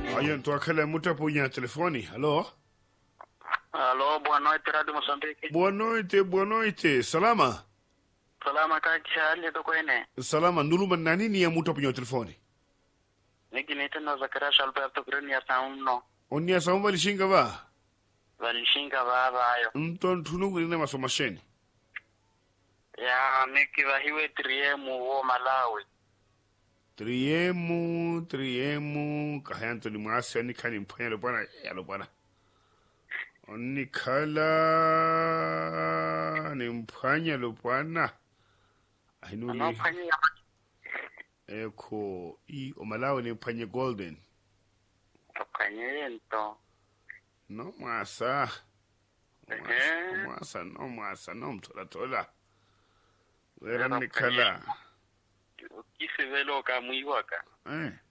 Ayo ntwakhala muta punya telefoni. Halo. Alô, boa noite, Rádio Moçambique. Boa noite, boa noite. Salama. Salama kaki hali to kwene. Salama nuluma na nini ya muta punya telefoni? Niki nite no Zakaria Alberto Greni ya sauno. Onia saumba lishinga ba. Valishinga baba ayo. Mton tunungu nina masomasheni. Ya niki vahiwe triemu wo Malawi. Triemu, triemu, kahanto ni mwasi ani kani mpanya lo bwana, ya lo bwana. Oni kala ni mpanya lo bwana. Ainu Ano ni panyi ya eko i omalawi ni mpanya golden. makanye yento. No mwasa. Ehe. Mwasa, no mwasa, no mtola tola. Wera Wera ni kala. Ukisi velo kamwiwaka. Eh.